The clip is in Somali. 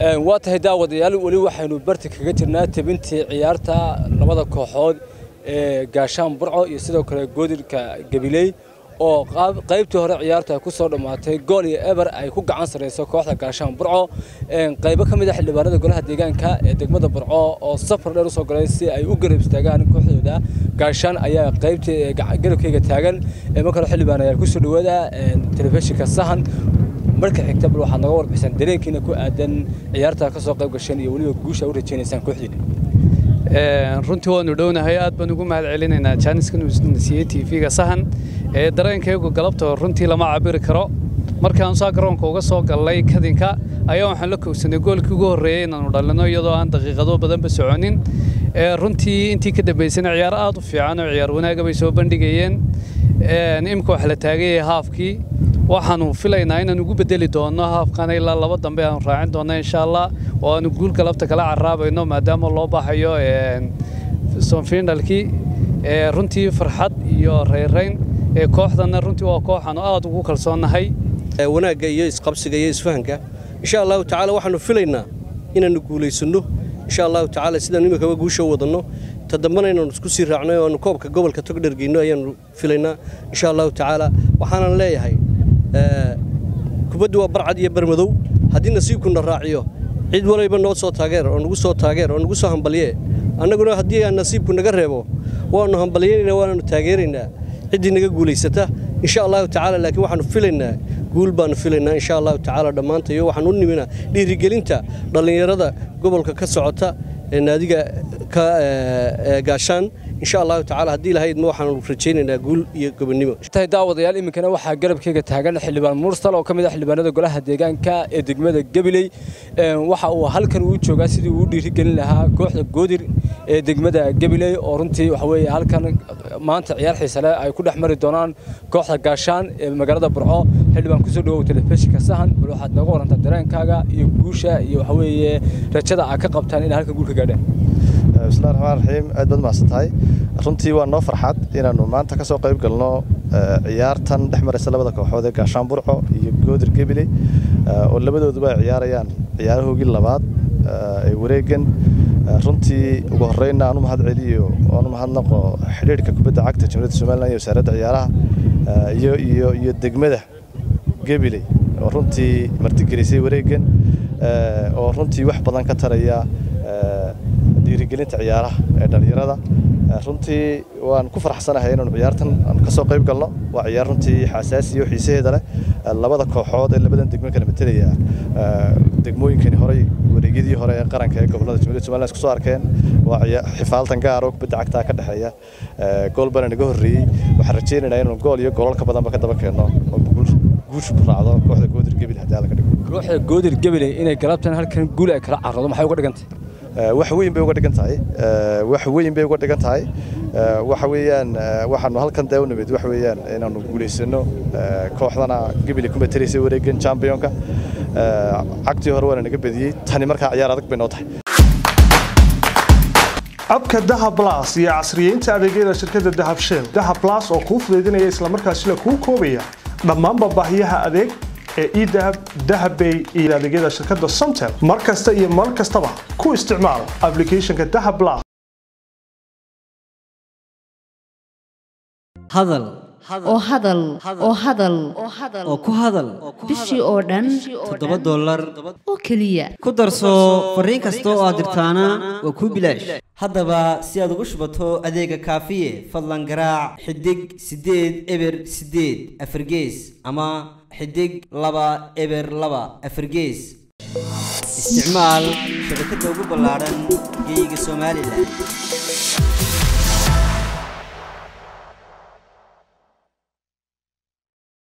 waa tahay daawadayaal weli waxaynu barti kaga jirnaa tebintii ciyaarta labada kooxood ee gaashaan burco iyo sidoo kale goodirka gabiley oo qaybtii hore ciyaartu ay ku soo dhammaatay gool iyo eber ay ku gacan sarreyso kooxda gaashaan burco qaybo ka mid a xildhibaanada golaha deegaanka ee degmada burco oo safar dheer usoo galay si ay u garab istaagaan kooxdooda gaashaan ayaa qaybtii garabkayga taagan marka hore xildhibaan ayaa kusoo dhawaada telefishinka sahan marka xigta bal waxaad naga warbixisaan dareenkiina ku aadan ciyaarta ka soo qayb gasheen iyo weliba guusha u rajaynaysaan kooxdiina runtii waanu dhownahay aad baan ugu mahad celinaynaa jaaniskan siiyey t v-ga sahan ee dareenkaygu galabta runtii lama cabiri karo markaan saa garoonka uga soo gallay kadinka ayaa waxaan la koogsanay goolkii ugu horreeyey inaanu dhalino iyadoo aan daqiiqado badanba soconin runtii intii ka dambaysana ciyaar aad u fiican oo ciyaar wanaaga bay soo bandhigayeen imika wax la taagayay haafkii waxaanu filaynaa inaan ugu bedeli doonno haafkana ilaa laba dambe aanu raacin doonno insha allah oo aanu guul galabta kala caraabayno maadaama loo baxayo sonfinalkii runtii farxad iyo rayrayn kooxdana runtii waa kooxaanu aad ugu kalsoonnahay wanaagga iyo isqabsiga iyo isfahanka insha allahu tacaala waxaanu filaynaa inaannu guulaysanno insha allahu tacaala sidaan iminkaba guusha wadanno ta dambana inaanu isku sii raacnay oo aanu koobka gobolka togdhergeyno ayaanu filaynaa insha allahu tacaala waxaanan leeyahay kubaddu waa barcad iyo barmadow haddii nasiibkuna raaciyo cid walayba noo soo taageer oo nagu soo taageer oo nagu soo hambalye annaguna haddii aan nasiibku naga reebo waannu hambalyaynaynaa waananu taageeraynaa ciddii naga guulaysata insha allahu tacaala laakiin waxaanu filaynaa guul baanu filaynaa insha allahu tacaala dhammaanta iyo waxaan u niminaa dhiirigelinta dhallinyarada gobolka ka socota ee naadiga ka gaashaan insha allahu tacaala haddii lahayd ma waxaanu rajaynaynaa guul iyo gobonnimo tahay daawadayaal iminkana waxaa garabkayga taagan xildhibaan mursal oo ka mid ah xildhibaanada golaha deegaanka ee degmada gabiley waxa uu halkan uu joogaa sidii uu dhiirigelin lahaa kooxda goodir ee degmada gabiley oo runtii waxa weeye halkan maanta ciyaar xiisale ay ku dhex mari doonaan kooxda gaashaan ee magaalada burco xildhibaan kusoo dhawow telefishinka sahan bal waxaad nooga warantaa dareenkaaga iyo guusha iyo waxa weeye rajada aad ka qabtaan inay halkan guul ka gaadhaan bismillahi raxmaan raxiim aad baad mahadsan tahay runtii waa noo farxad inaannu maanta ka soo qayb galno ciyaartan dhex maraysa labada kooxood ee gaashaan burco iyo goodir gebile oo labadooduba ay ciyaarayaan ciyaarahoogii labaad ee wareegan runtii ugu horreynna aan u mahad celiyo oan u mahadnaqo xidhiidhka kubadda cagta jamhuuriyadda somalilan iyo wasaaradda ciyaaraha iyo iyo iyo degmada gebile oo runtii martigelisay wareegan oo runtii wax badan ka taraya dhiirigelinta ciyaaraha ee dhallinyarada runtii waan ku faraxsanahay inaanu ciyaartan aan ka soo qayb galno waa ciyaar runtii xasaasi iyo xiisaheeda leh labada kooxood ee labadan degmo kala matelaya degmooyinkani horey wareegyadii hore ee qaranka ee gobolada jamhuuriyadda somaliland isku soo arkeen waa xifaaltan gaar oo kubadda cagtaa ka dhexeeya gool bana naga horreeyey waxaan rajaynaynaa inaanu gool iyo goolal ka badanba ka daba keenno oo guushu ku raacdo kooxda goodir gebil haddii alla ka dhigo kooxda goodir gebile inay galabtan halkan guul ay kala carrado maxay uga dhigantay wax weyn bay uga dhigan tahay wax weyn bay uga dhigan tahay waxa weeyaan waxaanu halkan dee u nimid wax weeyaan inaanu guulaysano kooxdana gebile ku matalaysay wareegan championka cagtii hore waana naga badiyey tani markaa ciyaar adag bay noo tahay abka dahab blas iyo casriyeynta adeegyada shirkadda dahab shell dahab blas oo kuu fudaydinaya islamarkaasina kuu koobaya dhammaanba baahiyaha adeeg ee edahab dahabbay iyo adeegyada shirkadda somtel mar kasta iyo mar kastaba ku isticmaal ablicathonka dahab blas hadal oo hadal oo hadal oo ku hadal bishii oo dhan toddoba dollar oo keliya ku darso fariin kasta oo aad dirtaana waa kuu bilaash haddaba si aad ugu shubato adeega kaafiye fadlan garaac xidig siddeed eber siddeed afargees ama xidig laba eber laba afargees isticmaal shabakadda ugu ballaadhan geyga somalilan